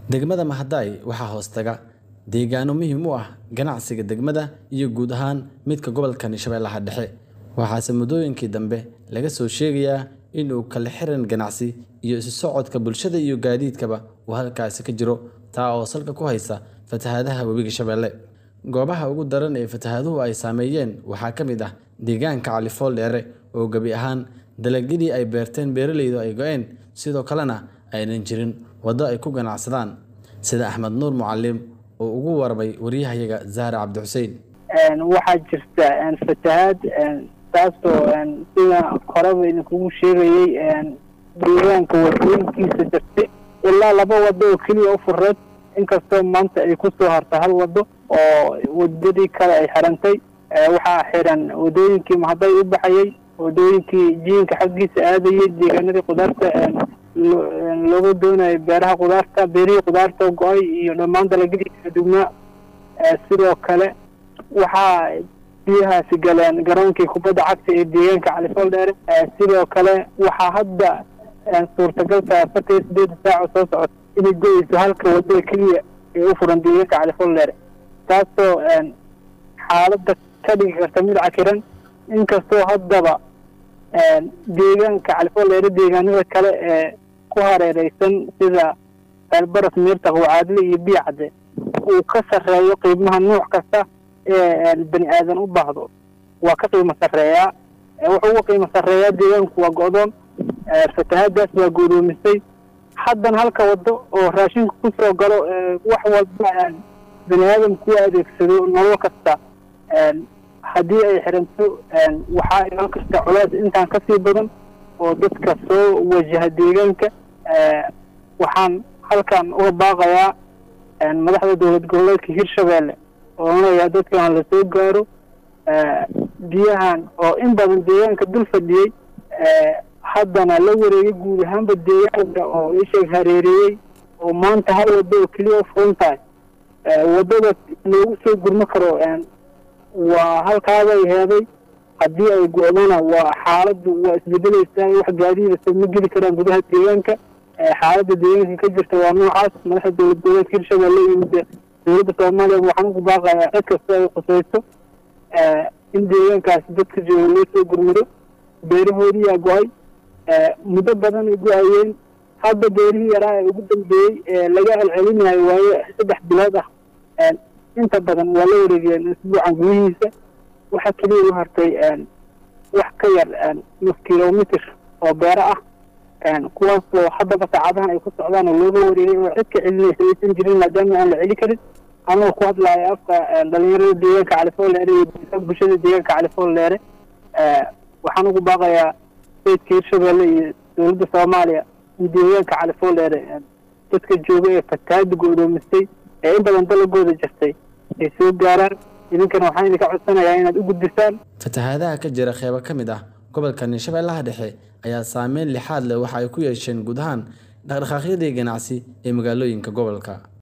Degmada Mahadai waxaa hoos taga deegaano muhiim u ah ganacsiga degmada iyo guud ahaan midka gobolka Shabeellaha Dhexe, waxaase muddooyinkii dambe laga soo sheegayaa in uu kala xirin ganacsi iyo isu socodka bulshada iyo gaadiidkaba uu halkaasi ka jiro taa oo salka ku haysa fatahaadaha Webiga Shabeelle. Goobaha ugu daran ee fatahaaduhu ay saameeyeen waxaa ka mid ah deegaanka Cali Fool Dheere oo gebi ahaan dalagyadii ay beerteen beeraleydu ay go'een, sidoo kalena aanay jirin waddo ay ku ganacsadaan, sida Axmed Nuur Macallim oo uga warramay wariyahayaga Zahra Cabdi Xuseen. waxaa jirta fatahaad taasoo sida horeba idinkugu sheegayey deegaanka wadooyinkiisa jirtay ilaa laba wado oo keliya u fureed inkastoo maanta ay kusoo harta hal wado oo wadadii kale ay xirantay waxaa xiran wadooyinkii mahaday u baxayey wadooyinkii jiinka xaggiisa aadayey deegaanadii qudaarta looga doonayo beeraha qudaarta beerihii qudaarta go-ay iyo dhammaan dalagyadii kala duwnaa sidoo kale waxaa biyahaasi galeen garoonkii kubadda cagta ee deegaanka califool dheere sidoo kale waxaa hadda suurtagal tahay afartan iyo sideeda saaco soo socota inay go-eyso halka wadada keliya ee u furan deegaanka califool dheere taasoo xaaladda ka dhigi karta mid cakiran inkastoo haddaba deegaanka califool dheere deegaanada kale ee ku hareereysan sida ceelbaras miirtaq wacaadle iyo biicadde uu ka sarreeyo qiimaha nuuc kasta ee bani aadan u baahdo waa ka qiimo sarreeyaa wuxuu uga qiimo sarreeyaa deegaanku waa go-doon fatahaadaas waa godoomisay haddana halka wado oo raashinka kusoo galo wax walba bani aadamku u adeegsado nolol kasta haddii ay xiranto waxaa iman karta culays intaan kasii badan oo dadka soo wajaha deegaanka waxaan halkan uga baaqayaa madaxda dowlad goboleedka hirshabeelle oonaya dadkan la soo gaaro biyahan oo in badan deegaanka dul fadhiyey haddana la wareegay guud ahaanba deegaanka oo isheeg hareereeyey oo maanta hal wado oo keliya u furan tahay wadada loogu soo gurmo karo waa halkaabay heeday haddii ay go-dana waa xaaladdu waa isbedeleysaa wax gaadiidasa ma geli karaan gudaha deegaanka xaaladda deegaanka ka jirta waa noocaas madaxda dowlad goboleedka hirshabelle iyo dowladda soomaaliya waxaan ugu baaqayaa cid kasta ay khusayso in deegaankaasi dadka jooga loo soo gurmado beerahoodiyaa go-ay muddo badan ay go-ayeen hadda beerihii yaraa ee ugu dambeeyey ee laga celcelinayo waayo saddex bilood ah inta badan waa la wareegeen isbuucan gudihiisa waxaa keliya u hartay wax ka yar nus kilomitr oo beero ah kuwaasoo haddaba saacadahan ay ku socdaan oo looga wareegay oo cid ka celinaysa aysan jirin maadaama aan la celi karin anoo ku hadlaayo afka dhalinyarada deegaanka califool dheere iyo bulshada deegaanka califool dheere waxaan ugu baaqayaa sayidka hirshabelle iyo dowladda soomaaliya in deegaanka califool dheere dadka jooga ee fatahaada go-doomistay ee in badan dalagooda jirtay ay soo gaaraan idinkana waxaan idinka codsanayaa inaad u gudbisaan fatahaadaha ka jira qeybo ka mid ah gobolka Shabeellaha Dhexe ayaa saameyn lixaad leh waxa ay ku yeesheen guud ahaan dhaqdhaqaaqyadii ganacsi ee magaalooyinka gobolka